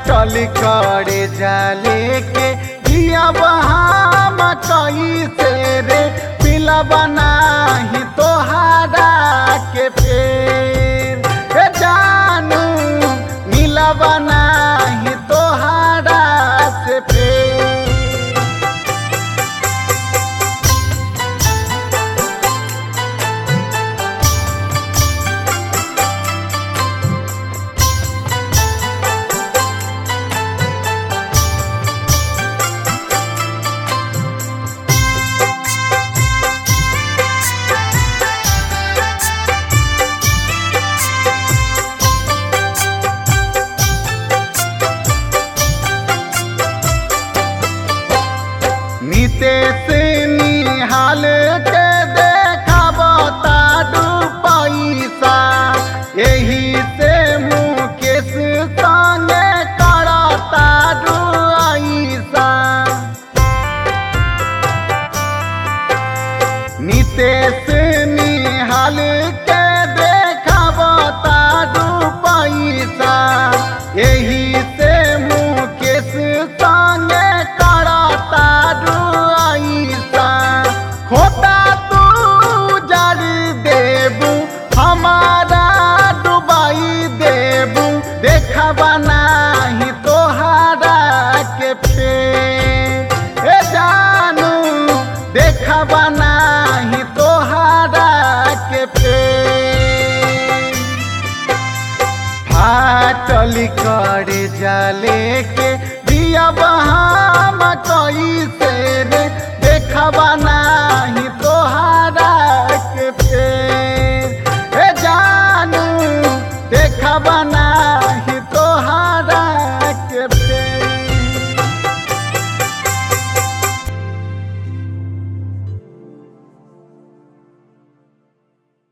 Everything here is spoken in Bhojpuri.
फाटल करे जाले के दिया बहाम कैसे रे पिला बनाही तोहारा के फेर ए जानू मिला बनाही तोहारा से फेर नितेश निहाल के देखाब ताडू पैसा एही से मुकेश संगे कर ताडू ऐसा नितेश निहाल के देखाब ताडू पैसा एही से मुकेश संगे कर ताडू ऐसा खोटा तू जड़ देबू हमारा डुबाई देबू देखबा नाही तोहारा के फेर ए जानू देखबा नाही तोहारा के फेर फाटल करे जाले के दिया बहा